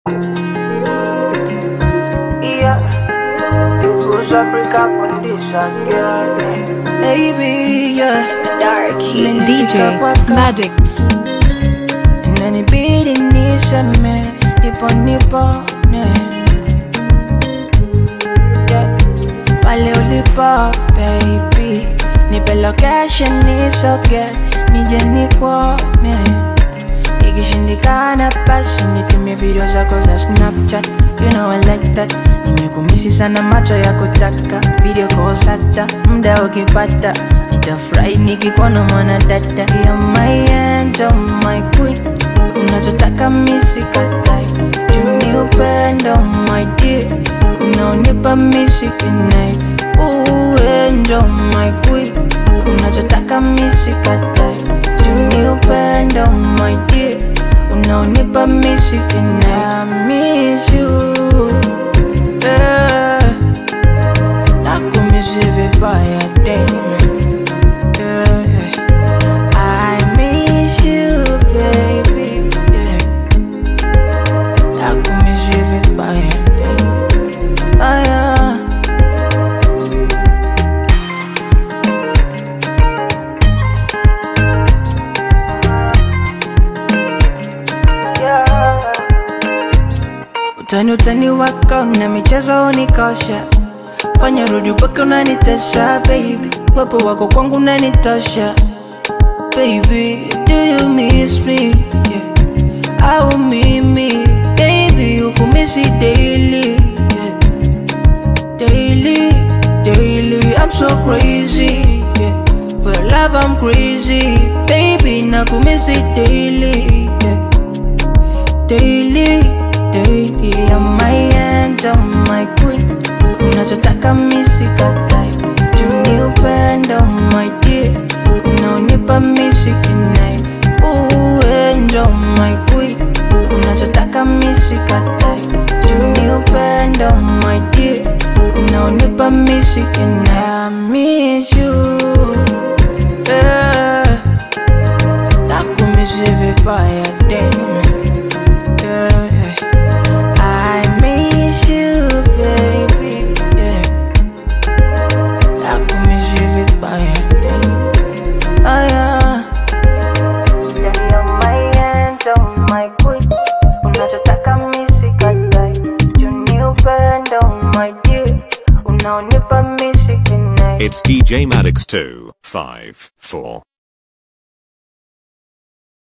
Yeah. Who's Africa condition, yeah. Baby, yeah. Dark Imenifika DJ kwaka. Maddox. Inanibidi niseme nipo nipone yeah. Pale ulipo baby, nipe location nisoge nije nikuone. Ikishindikana basi nitumie video zako za Snapchat, you know I like that. Nimekumisi sana macho ya kutaka video calls hata muda ukipata, nitafurahi nikikuona mwana dada. You're my angel, my queen unachotaka misikatai juni upendo my dear unaonipa misikinai uendo my queen unachotaka misikatai juni upendo my dear unaonipa misikinai I miss you yeah. nakumisi vibaya damn yeah. I miss you, baby. Yeah. Nakumiss you vibaya. Ah, yeah. Yeah. Utani utani wako na michezo unikosha, fanya rudi upaka unanitesha baby, wepo wako kwangu unanitosha baby, do you miss me? Yeah. Au mimi baby ukumisi daily yeah. Daily, daily, I'm so crazy yeah. For your love I'm crazy baby, nakumisi daily yeah. Daily, daily, I'm my angel, my queen Unachotaka misikatai Juni upendo, my dear Unaonipa misikinai Uendo, my queen Unachotaka misikatai Juni upendo, my dear Unaonipa misikinai I miss you yeah. Nakumisi vibaya, damn yeah. I miss you, baby. Yeah. Nakumiss you vibaya, damn. Ah, yeah. Yeah, you're my angel, my queen. Unachotaka misikatai juni upendo my dear unaonipa misikinai It's DJ Maddox 254.